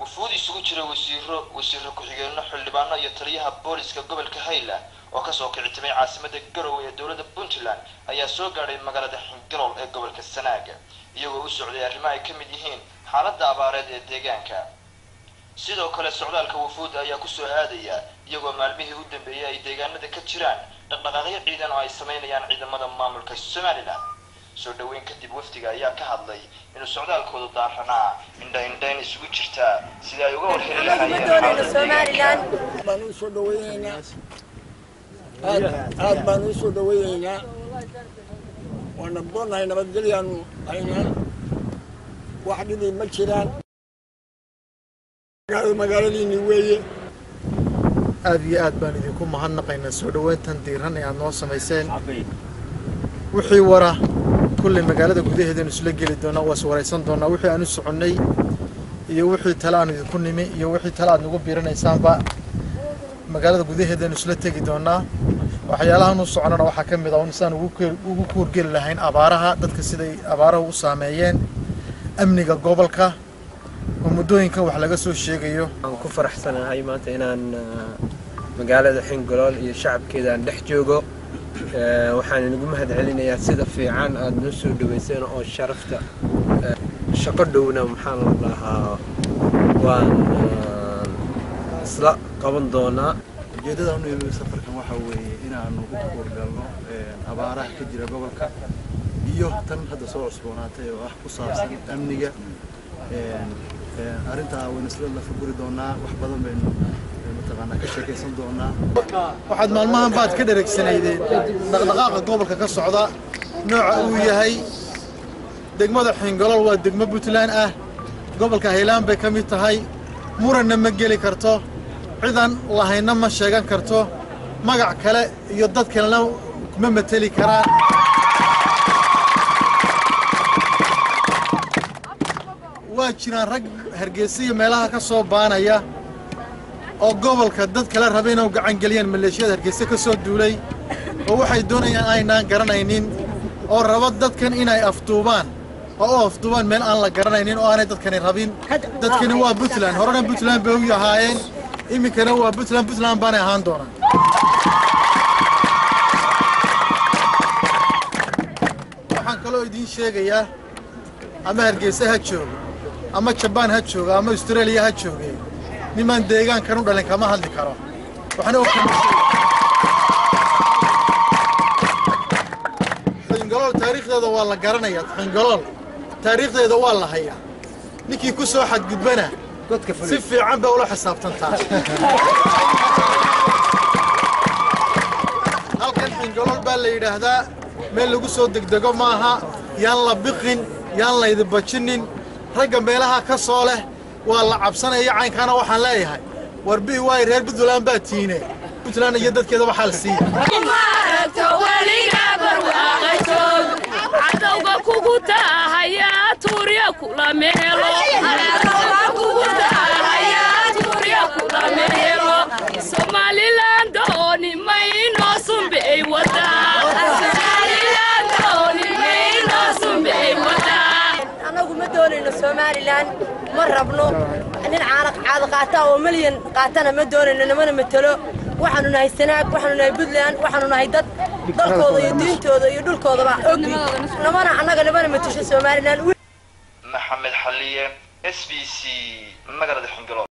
wufuud isugu jira wasiiro wasiiro ku-xigeenno xildhibaano iyo taliyaha booliska gobolka highland oo kasoo kicitimay caasimada garowe ee dowladda puntland ayaa soo gaadhay magaalada xingalool ee gobolka sanaaga iyagoo u socday arrimo ay ka mid yihiin xaaladda abaareed ee deegaanka sidoo kale socdaalka wufuudda ayaa kusoo aadaya iyagoo maalmihii u dambeeyay ay deegaanada ka jiraan dhaqdhaqaaqyo ciidan oo ay sameynayaan ciidamada maamulka somalilan soo dhaweyn kadib wafdiga ayaa ka hadlay inuu socdaalkoodu daaranaa indha-indhayn isugu jirtaa sidii ay uga warheli lahaayeen baan u soo dhaweyneynaa aad aad baan u soo dhaweyneynaa waana boonnahay nabadgelyaanu haynaa wax dhibi ma jiraan magaaladiinni weeye aad iyo aad baan idinku mahadnaqaynaa soo dhoweyntan diiran ee aad noo samayseen wixii wara kulley magaalada gudaheedanu isla geli doonaa waa is waraysan doonaa wixii aan u soconnay iyo wixii tale aan idinku nimi iyo wixii tale aad nagu biiranaysaanba magaalada gudaheedanu isla tegi doonaa waxyaalahan u soconana waxaa ka mid ah un sidaan ugu kuurgeli lahayn abaaraha dadka siday abaaraha u saameeyeen amniga gobolka oo muddooyinkan wax laga soo sheegayo waan ku faraxsanahay maanta inaan magaalada xingolool iyo shacabkeeda aan dhex joogo waxaan inagu mahad celinayaa sida fiican aada noo soo dhaweyseen oo sharafta shaqo dhowna maxaan la dhahaa waan isla qaban doonaa ujeeddada anu imi safarkan waxaa weeye inaanu u kuurgalno abaaraha ka jira gobolka iyo tan hadda soo cusboonaatay oo ah ku saabsan amniga arrintaa waynu isla lafaguri doonaa wax badan baynu mataqaanaa ka sheekaysan doonaa waxaad maalmahan baad ka dhereegsanaydeen dhaqdhaqaaqa gobolka ka socda nooca uu yahay degmada xingolool waa degmo puntland ah gobolka haylaan bay ka mid tahay muranna ma geli karto cidan lahaynna ma sheegan karto magac kale iyo dad kalena kuma mateli karaan waa jiraan rag hargeysa iyo meelaha ka soo baanaya oo gobolka dad kale raba inay u gacan geliyaan maleeshiyada hargeysa ka soo duulay oo waxay doonayaan aynaan garanaynin oo raba dadkan inay afduubaan oo u afduubaan meel aan la garanaynin oo aanay dadkani rabin dadkani waa puntland horena puntland bay u yahaayeen iminkana waa puntland puntland baanay ahaan doonaan waxaan kaloo idiin sheegayaa ama hargeysa ha joogo ama jabaan ha jooga ama australia ha jooge nimaan deegaankan u dhalin kama hadli karo waxna og xingolool taariikhdeeda waa la garanayaa xingolool taariikhdeeda waa la hayaa ninkii ku soo xadgudbana si fiican bay ula xisaabtantaa halkan xingolool baa la yidhaahdaa meel lagu soo degdego maaha yaan la biqin yaan laydi bajinin ragga meelaha ka soo leh waa la cabsanaya caynkaana waxaan leeyahay war bi waay reer puntland baa tiine puntland iyo dadkeeda waxaa la siiya cadowga kugu taahaya tuurya kula meelo somalilan dooni mayno sumbeey anagu ma doonayno somalilan ma rabno nin caanaq caada qaata oo milyan qaatana ma doonayno namana matelo waxaanu nahay sanaag waxaanu nahay puntland waxaanu nahay dad dalkooda iyo diintooda iyo dhulkoodaba ogi namana annaga namana matasho somalilan maxamed xaliye s b c magaalada xingalool